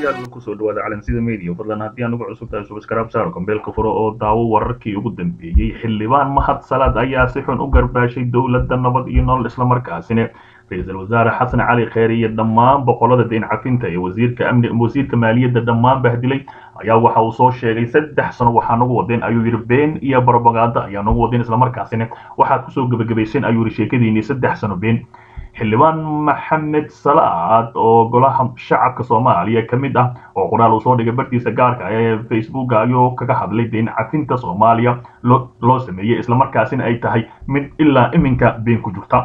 dhegeystayaal kusoo dhawaada calansida media fadlan haddii aan ugu cusub tahay subscribe saaro kambeelka furo oo daawo wararkii ugu dambeeyey xildhibaan mahad salaad ayaa si xun u garbaashay dowladda nabad iyo nolol islamarkaasina ra-iisul wasaare xasan cali kheyre iyo dhammaan boqolada deyn cafinta ee wasiirka amni wasiirka maaliyadda dhammaan bahdilay ayaa waxa uu soo sheegay saddex sano waxaa nagu wadeen ayuu yidhi been iyo barobaganda ayaa nagu wadeen islamarkaasina waxaad kusoo gebagabayseen ayuu yidhi sheekadiinii saddex sano been xildhibaan maxamed salaad oo golaha shacabka soomaaliya ka mid ah oo qoraal uu soo dhigay bartiisa gaarka ee facebooka ayuu kaga hadlay deyn cafinta soomaaliya loo sameeyey islamarkaasina ay tahay mid ilaa iminka been ku jirta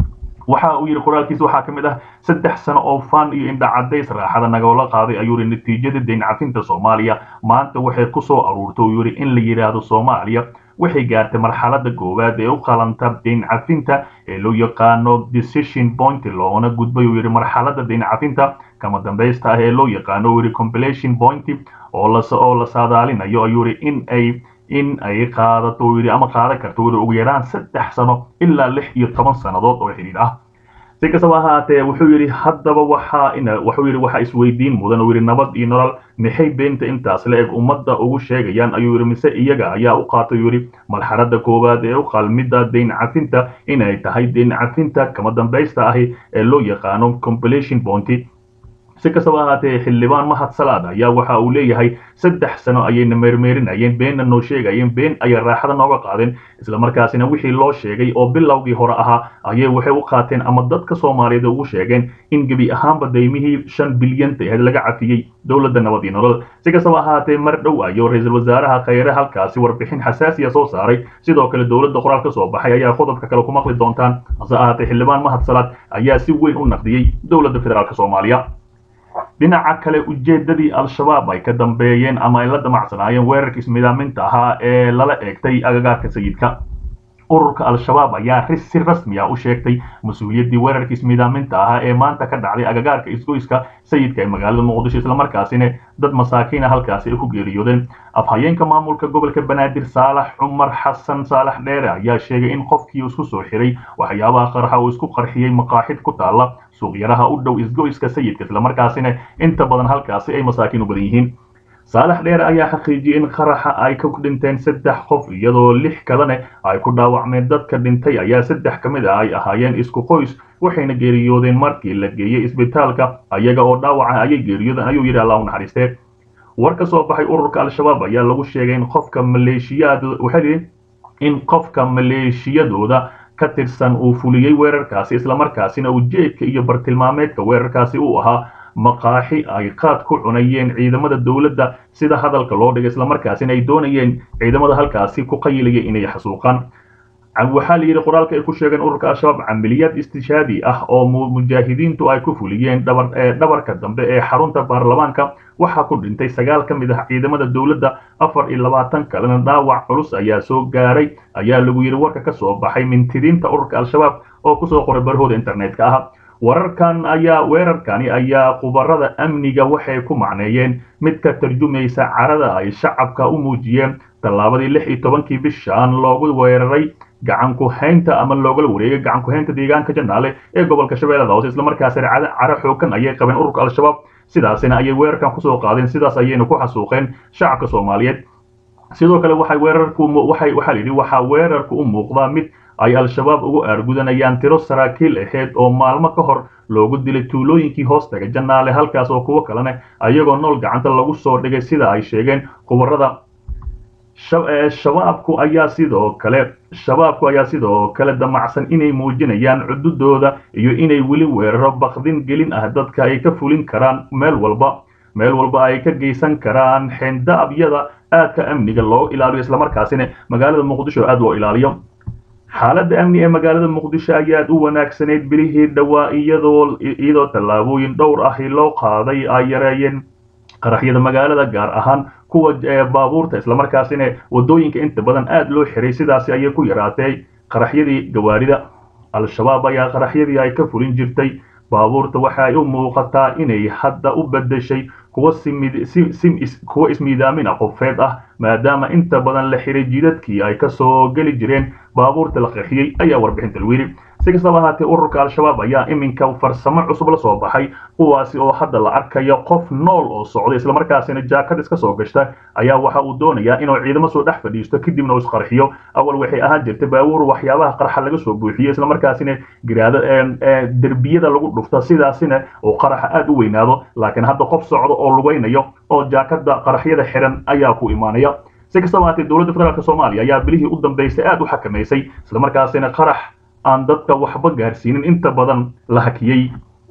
waxa uu yidhi qoraalkiisa waxaa ka mid ah saddex sano oo fan iyo indhacadays raaxada nagoola qaaday ayuu yidhi natiijada deyn cafinta soomaaliya maanta waxay ku soo aruurtay uu yidhi in la yidhaahdo soomaaliya waxay gaartay marxalada koowaad ee u qalanta deyn cafinta ee loo yaqaano decision point loona gudbay uu yidhi marxalada deyn cafinta kama dambaysta ah ee loo yaqaano uu yidhi compilation point oo la oo la saadaalinayo ayuu yidhi in ay in ay qaadato uu yidhi ama qaadan karto uu yidhi ugu yaraan saddex sano ilaa lix iyo toban sannadood oo xidhiidh ah si kastaba ahaatee wuxuu yidhi haddaba waxaa in wuxuu yidhi waxaa isweydiin mudan uu yidhi nabad iyo nolol maxay beenta intaas la eg ummadda ugu sheegayaan ayuu yidhi mise iyaga ayaa u qaatay uu yidhi marxalada koowaad ee u qalmidda deyn cafinta inay tahay deyn cafinta kama dambaysta ahi ee loo yaqaano compilation bonty si kastaba ahaatee xildhibaan mahad salaad ayaa waxa uu leeyahay saddex sano ayayna meermeerinayeen beenna noo sheegayeen been ayay raaxada nooga qaadeen islamarkaasina wixii loo sheegay oo bilowgii hore ahaa ayay waxay u qaateen ama dadka soomaaliyeed ugu sheegeen in gebi ahaanba daymihii shan bilyanta ahayd laga cafiyey dowladda nabad iyo nolol si kastaba ahaatee mar dhow ayuu ra-iisul wasaaraha khayre halkaasi warbixin xasaasiya soo saaray sidoo kale dowladda qoraal ka soo baxay ayaa qodobka kale ku maqli doontaan hase ahaatee xildhibaan mahad salaad ayaa si weyn u naqdiyey dowladda federaalk soomaaliya dhinaca kale ujeedadii al-shabaab ay ka dambeeyeen ama ay la damacsanaayeen weerarka ismidaaminta ahaa ee lala eegtay agagaarka sayidka ururka al-shabaab ayaa si rasmi ah u sheegtay mas-uuliyaddii weerarka ismidaaminta ahaa ee maanta ka dhacday agagaarka isgoyska sayidka ee magaalada muqdisho islamarkaasina dad masaakiina halkaasi ay ku geeriyoodeen afhayeenka maamulka gobolka banaadir saalax cumar xasan saalax dheere ayaa sheegay in qofkii isku soo xiray waxyaabaha qarxa uu isku qarxiyey maqaaxid ku taalla suuqyaraha u dhow isgoyska sayidka islamarkaasina inta badan halkaasi ay masaakiin u badan yihiin saalax dheere ayaa xaqiijiyey in qaraxa ay ka dhinteen saddex qof iyadoo lix kalene ay ku dhaawacmeen dadka dhintay ayaa saddex ka mid ah ay ahaayeen isku qoys waxayna geeriyoodeen markii la geeyey isbitaalka ayaga oo dhaawaca ayay geeriyoodeen ayuu yidhi allah u naxariistee war ka soo baxay ururka al-shabaab ayaa lagu sheegay in qofka maleeshiyaad waxaa yidhi in qofka maleeshiyadooda ka tirsan uu fuliyey weerarkaasi islamarkaasina ujeedka iyo bartilmaameedka weerarkaasi uu ahaa maqaaxi ay qaad ku cunayeen ciidamada dowladda sida hadalka loo dhigay islamarkaasina ay doonayeen ciidamada halkaasi ku qayilaya inay xasuuqaan waxaa la yidhi qoraalka ay ku sheegeen ururka al-shabaab camiliyaad istishaadi ah oo mujaahidiintu ay ku fuliyeen dhabarka dambe ee xarunta baarlamaanka waxaa ku dhintay sagaal ka mid ah ciidamada dowladda afar iyo labaatan kalena dhaawac culus ayaa soo gaaray ayaa lagu yidhi warka ka soo baxay mintidiinta ururka al-shabaab oo kusoo qoray barahooda internetka ah wararkan ayaa weerarkani ayaa khubarada amniga waxay ku macneeyeen mid ka tarjumaysa carada ay shacabka u muujiyeen tallaabadii lix iyo tobankii bishaan loogu weeraray gacanku haynta ama loogala wareegay gacanku haynta deegaanka janaale ee gobolka shabeellada hoose islamarkaasina caro xoogan ayay qabeen ururka al-shabaab sidaasina ayay weerarkan kusoo qaadeen sidaas ayayna ku xasuuqeen shacabka soomaaliyeed sidoo kale waxay weerarku waxay waxaa layidhi waxaa weerarku u muuqdaa mid ay al-shabaab ugu aargudanayaan tiro saraakiil ahayd oo maalmo ka hor loogu dilay tuulooyinkii hoostaga janaale halkaas oo kuwo kalena ayagoo nool gacanta lagu soo dhigay sida ay sheegeen khubarada shabaabku ayaa sidoo kale shabaabku ayaa sidoo kale damacsan inay muujinayaan cududooda iyo inay weli weeraro bakdin gelin ah dadka ay ka fulin karaan meel walba meel walba ay ka geysan karaan xendaabyada aadka amniga loo ilaaliyo islamarkaasina magaalada muqdisho aad loo ilaaliyo xaaladda amni ee magaalada muqdisho ayaad u wanaagsanayd bilihii dhowaa iyadoo iyadoo tallaabooyin dhowr ahi loo qaaday ay yareeyeen qaraxyada magaalada gaar ahaan kuwa baabuurta islamarkaasina wadooyinka inta badan aad loo xiray sidaasi ayay ku yaraatay qaraxyadii gawaarida al-shabaab ayaa qaraxyadii ay ka fulin jirtay baabuurta waxa ay u muuqataa inay hadda u bedeshay kuwa kuwa ismiidaamina qofeed ah maadaama inta badan la xiray jidadkii ay kasoo geli jireen baabuurta la qarxiyey ayaa warbixinta lagu yidhi si kastaba ahaatee ururka al-shabaab ayaa iminka farsamo cusub la soo baxay kuwaasi oo hadda la arkayo qof nool oo socda islamarkaasina jaakad iska soo gashta ayaa waxa uu doonayaa inuu ciidamo soo dhex fadhiisto kadibna uu isqarxiyo awal waxay ahaan jirtay baabuur waxyaabaha qarxa laga soo buuxiyo islamarkaasina giraado derbiyada lagu dhufto sidaasina uu qaraxa aada u weynaado laakiin hadda qof socda oo lugaynayo oo jaakada qaraxyada xiran ayaa ku imaanaya si kastaba ahaatee dowladda federaalk soomaaliya ayaa bilihii u dambeysay aada u xakamaysay islamarkaasina qarax aan dadka waxba gaarsiinin inta badan la hakiyey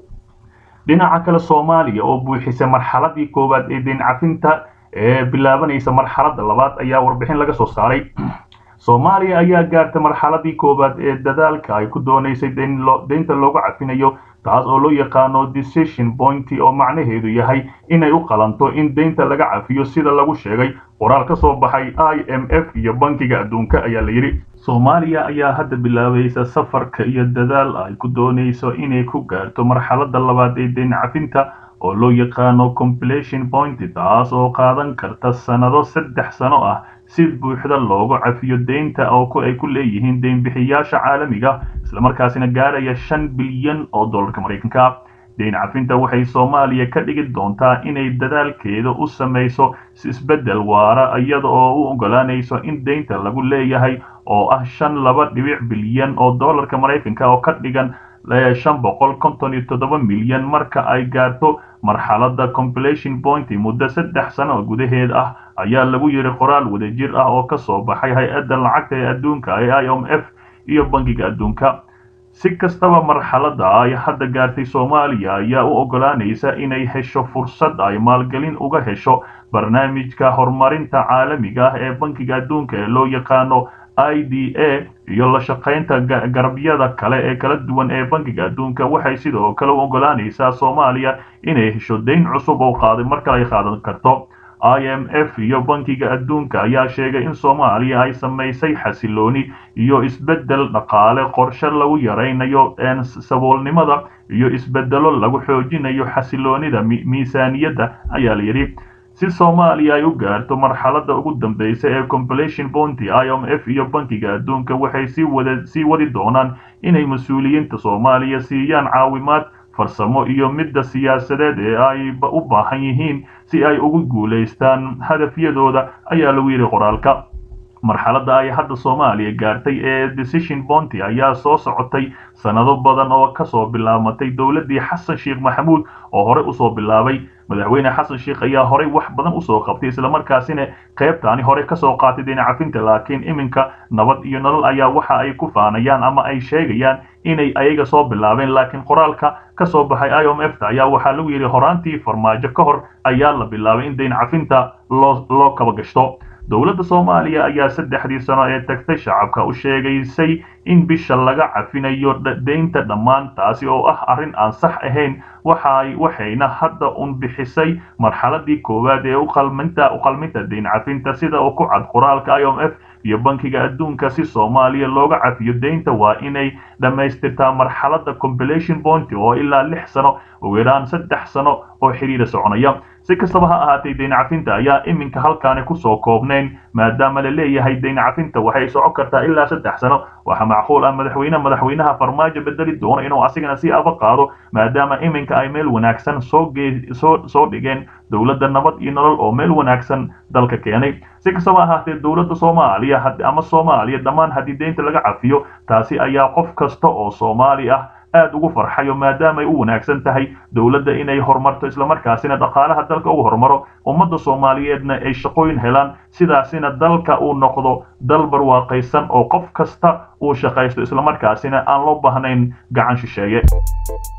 dhinaca kale soomaaliya oo buuxisay marxaladii koowaad ee deyn cafinta ee bilaabanaysa marxaladda labaad ayaa warbixin laga soo saaray soomaaliya ayaa gaartay marxaladii koowaad ee dadaalka ay ku doonaysay deynta loogu cafinayo taas oo loo yaqaano decision pointy oo macnaheedu yahay inay u qalanto in deynta laga cafiyo sida lagu sheegay qoraal ka soo baxay i m f iyo bankiga adduunka ayaa la yidhi soomaaliya ayaa hadda bilaabaysa safarka iyo dadaal ay ku doonayso inay ku gaarto marxaladda labaad ee deyn cafinta oo loo yaqaano compilation pointy taas oo qaadan karta sannado saddex sano ah si buuxda loogu cafiyo deynta oo ay ku leeyihiin deynbixiyaasha caalamiga islamarkaasina gaaraya shan bilyan oo dollarka maraykanka deyn cafinta waxay soomaaliya ka dhigi doontaa inay dadaalkeeda u samayso isbeddel waara iyada oo u ogolaanayso in deynta lagu leeyahay oo ah shan laba dhibic bilyan oo dollarka maraykanka oo ka dhigan shan boqol konton iyo toddoba milyan marka ay gaarto marxaladda compilation pointy muddo saddex sano gudaheed ah ayaa lagu yidhi qoraal wadajir ah oo ka soo baxay hay-adda lacagta ee adduunka ee i m f iyo bankiga adduunka si kastaba marxaladda ay hadda gaartay soomaaliya ayaa u ogolaanaysa inay hesho fursad ay maalgelin uga hesho barnaamijka horumarinta caalamiga ah ee bankiga adduunka ee loo yaqaano i d a iyo la shaqaynta garabyada kale ee kala duwan ee bankiga adduunka waxay sidoo kale u ogolaanaysaa soomaaliya inay hesho deyn cusub oo qaaday mar kale ay qaadan karto i m f iyo bankiga adduunka ayaa sheegay in soomaaliya ay samaysay xasilooni iyo isbeddel dhaqaale qorshe lagu yaraynayo saboolnimada iyo isbeddelo lagu xoojinayo xasiloonida miisaaniyadda ayaa la yidhi si soomaaliya ay u gaarto marxaladda ugu dambaysa ee compilation pointy i m f iyo bankiga adduunka waxay sii wada sii wadi doonaan inay mas-uuliyiinta soomaaliya siiyaan caawimaad farsamo iyo midda siyaasadeed ee ay u baahan yihiin si ay ugu guulaystaan hadafyadooda ayaa lagu yidhi qoraalka marxaladda ay hadda soomaaliya gaartay ee decision bonty ayaa soo socotay sannado badan oo kasoo bilaabatay dowladdii xasan sheekh maxamuud oo horey usoo bilaabay madaxweyne xasan sheekh ayaa horey wax badan usoo qabtay islamarkaasina qaybtaani horey kasoo qaatay deyn cafinta laakiin iminka nabad iyo nolol ayaa waxa ay ku faanayaan ama ay sheegayaan inay ayaga soo bilaabeen laakiin qoraalka kasoo baxay i m f ta ayaa waxaa lagu yidhi horaantii farmaajo ka hor ayaa la bilaabay in deyn cafinta loo loo kaba gashto dowladda soomaaliya ayaa saddexdii sano ee tagtay shacabka u sheegaysay in bisha laga cafinayo deynta dhammaan taasi oo ah arrin aan sax ahayn waxay waxayna hadda un bixisay marxaladii koowaad ee uqalminta uqalminta deyn cafinta sida uu ku cad qoraalka i m f iyo bankiga adduunka si soomaaliya looga cafiyo deynta waa inay dhammaystirtaa marxaladda compilation point oo ilaa lix sano ugu yaraan saddex sano oo xidhiira soconaya si kastaba ha ahaatay deyn cafinta ayaa iminka halkaani kusoo koobnayn maadaama la leeyahay deyn cafinta waxay socon kartaa ilaa saddex sano waxaa macquul ah madaxweyne madaxweynaha farmaajo bedeli doono inuu asigana si aba qaado maadaama iminka ay meel wanaagsan soo gee soo soo dhigeen dowladda nabad iyo nolol oo meel wanaagsan dalka keenay si kastaba ahaatee dowladda soomaaliya ama soomaaliya dhammaan haddii deynta laga cafiyo taasi ayaa qof kasta oo soomaali ah aad ugu farxayo maadaama ay u wanaagsan tahay dowladda inay horumarto islamarkaasina dhaqaalaha dalka uu horumaro ummadda soomaaliyeedna ay shaqooyin helaan sidaasina dalka uu noqdo dal barwaaqaysan oo qof kasta uu shaqaysto islamarkaasina aan loo baahnayn gacan shisheeye